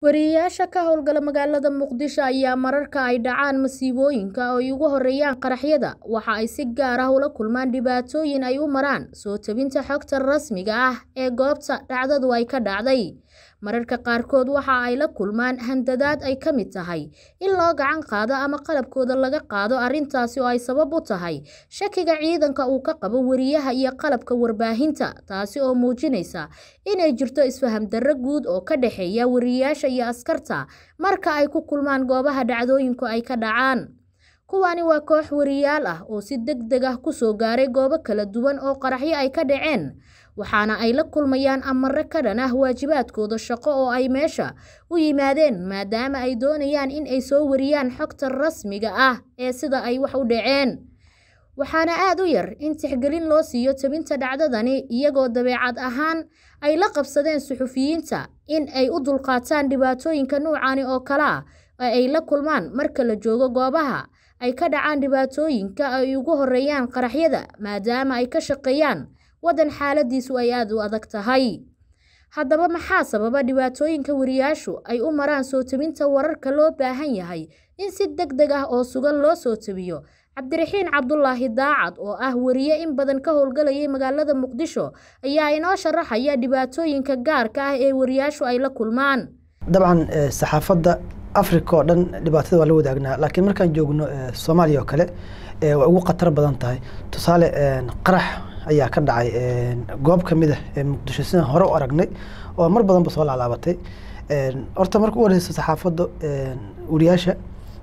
Wariyeyaasha ka howlgala magaalada Muqdisho ayaa mararka ay dhacaan masiibooyinka oo ay ugu horeeyaan qaraxyada, waxa ay si gaar ah ula kulmaan dhibaatooyin ay u maraan soo tebinta xogta rasmiga ah ee goobta dhacdadu ay ka dhacday. Mararka qaarkood waxa ay la kulmaan handadaad ay ka mid tahay in loo gacan qaado ama qalabkooda laga qaado arrintaasi oo ay sabab u tahay shakiga ciidanka uu ka qabo wariyaha iyo qalabka warbaahinta, taasi oo muujinaysa inay jirto isfaham darro guud oo ka dhexeeya wariyeyaasha iyo askarta marka ay ku kulmaan goobaha dhacdooyinku ay ka dhacaan. Kuwani waa koox wariyeyaal ah oo si degdeg ah ku soo gaaray goobo kala duwan oo qaraxyo ay ka dhaceen, waxaana ay la kulmayaan amarro ka dhan ah waajibaadkooda shaqo oo ay meesha u yimaadeen maadaama ay doonayaan in ay soo wariyaan xogta rasmiga ah ee sida ay wax u dhaceen. Waxaana aad u yar in tixgelin loo siiyo tebinta dhacdadani iyagoo dabeecad ahaan ay la qabsadeen suxufiyiinta in ay u dulqaataan dhibaatooyinka noocan oo kale ah ee ay la kulmaan marka la joogo goobaha ay ka dhacaan dhibaatooyinka ay ugu horeeyaan qaraxyada maadaama ay ka shaqeeyaan waddan xaaladiisu ay aad u adag tahay. Haddaba maxaa sababa dhibaatooyinka wariyeyaashu ay u maraan soo tebinta wararka loo baahan yahay in si degdeg ah oo sugan loo soo tebiyo? Cabdiraxiin Cabdulaahi Daacad oo ah wariye in badan ka howlgalayay magaalada Muqdisho ayaa inoo sharaxaya dhibaatooyinka gaarka ah ee wariyeyaashu ay la kulmaan. dabcan saxaafadda africa oo dhan dhibaatada waa la wadaagnaa laakiin markaan joogno soomaaliya oo kale waa ugu khatar badan tahay tusaale qarax ayaa ka dhacay goob ka mid ah ee muqdisho sidaan hore u aragnay oo mar badanba soo laalaabatay horta marka u horeysa saxaafadda wariyaasha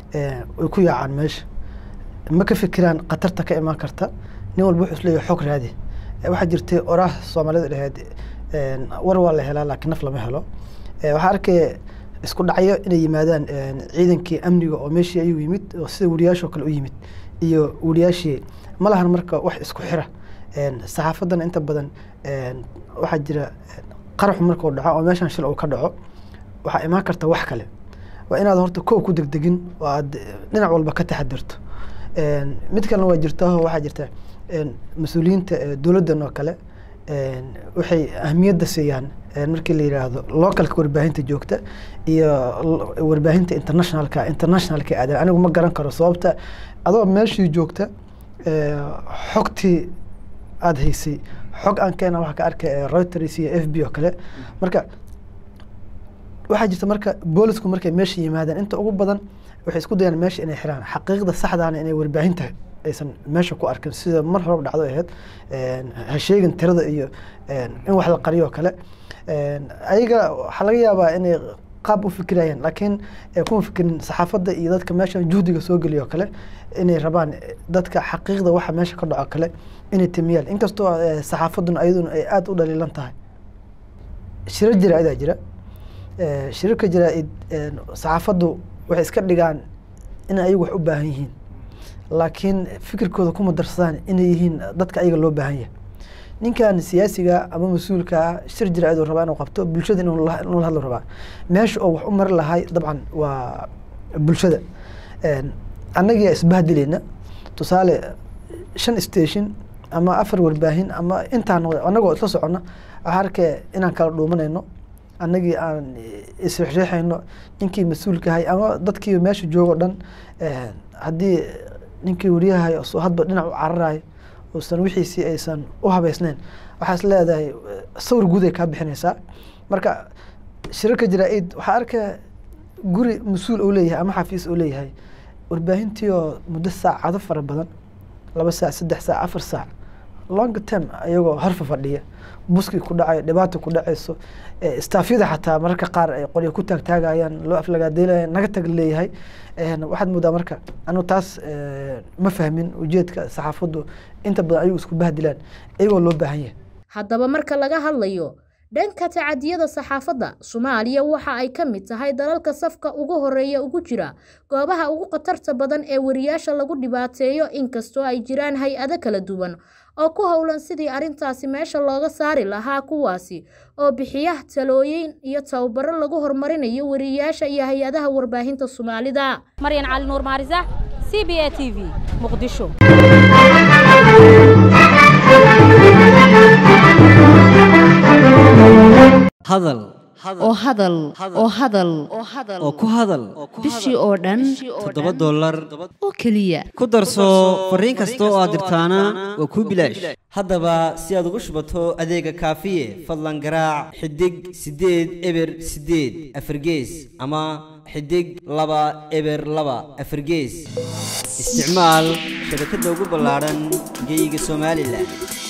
way ku yaacaan meesha ma ka fikiraan khatarta ka imaan karta nin walba wuxuu isleeyahay xog raadi waxaa jirtay oraah soomaalida dhaheed war waa la helaa laakiin naf lama helo waxaa arkaya isku dhacyo inay yimaadaan ciidankii amniga oo meeshii ayuu yimid oo sida wariyaashoo kale u yimid iyo wariyaashii ma lahan marka wax isku xira saxaafaddana inta badan waxaa jira qaraxu markuu dhaco oo meeshan shil uu ka dhaco waxaa imaan karta wax kale waa inaad horta kow ku degdegin oo aad dhinac walba ka taxadirto mid kalena waa jirtaho waxaa jirta mas-uuliyiinta dowladdan oo kale waxay ahmiyadda siiyaan markii la yidhaahdo localka warbaahinta joogta iyo warbaahinta internationalka internationalka aadan anigu ma garan karo sababta adoo meeshii joogta xogtii aada haysay xog aan keena waxaa ka arkay reuters iyo f b oo kale marka waxaa jirta marka boolisku markay meesha yimaadaan inta ugu badan waxay isku dayaan meesha inay xiraan xaqiiqda saxdaana inay warbaahinta aysan meesha ku arkin sida mar horeba dhacdo ahayd ha sheegin tirada iyo in wax la qariyo oo kale ayaga waxaa laga yaabaa inay qaab u fikirayaan laakiin kuma fikirin saxaafadda iyo dadka meeshan juhdiga soo geliyo kale inay rabaan dadka xaqiiqda waxa meesha ka dhaco kale inay timiyaan inkastoo saxaafadduna ayaduna ay aada u dhaliilan tahay shirar jira-idaa jira shirarka jira-id saxaafaddu waxay iska dhigaan inay ayagu wax u baahan yihiin laakiin fikirkooda kuma darsadaan inay yihiin dadka ayaga loo baahan yahay ninkan siyaasiga ama mas-uulka shir jira-id uu rabaa inuu qabto bulshada inuu la hadlo rabaa meesha oo wax u mari lahay dabcan waa bulshada annagia isbahdilayna tusaale shan station ama afar warbaahin ama intaan annagoo isla soconna waxaa arkaya inaan kala dhuumanayno annagii aan isrexreexayno ninkii mas-uulkahay ama dadkii meesha joogo dhan haddii ninkii wariyahay hadba dhinac u cararayo uusan wixiisii aysan u habeysnayn waxaa is leedahay sawir guud ay kaa bixinaysaa marka shirarka jara-id waxaa arkaya guri mas-uul uu leeyahay ama xafiis uu leeyahay warbaahintii oo muddo saacado fara badan laba saac saddex saac afar saac long term ayagoo horfa fadhiya buskii ku dhacayo dhibaata ku dhacayso staafyada xataa mararka qaar ay qolyo ku taagtaagayaan loo aflagaadeylaya naga tag leeyahay waxaad moodaa marka anu taas ma fahmin ujeedka saxaafaddu inta badan ayagu isku bahdilaan iyagoo loo baahan yahay haddaba marka laga hadlayo dhanka tacadiyada saxaafadda soomaaliya waxa ay ka mid tahay dalalka safka ugu horeeya ugu jira goobaha ugu khatarta badan ee wariyaasha lagu dhibaateeyo inkastoo ay jiraan hay-ado kala duwan oo ku howlan sidii arrintaasi meesha looga saari lahaa kuwaasi oo bixiya talooyin iyo tababaro lagu horumarinayo wariyeyaasha iyo hay-adaha warbaahinta soomaalida maryan cali nuur maarisax c b a t v muqdisho hadal oo hadal oo hadal oo ku hadal bishii oo dhan toddoba dollar oo keliya ku darso fariin kasta oo aad dirtaana waa kuu bilaash haddaba si aad ugu shubato adeega kaafiye fadlan garaac xidig siddeed eber siddeed afargees ama xidig laba eber laba afargees isticmaal shabakadda ugu ballaadhan geyga somalilan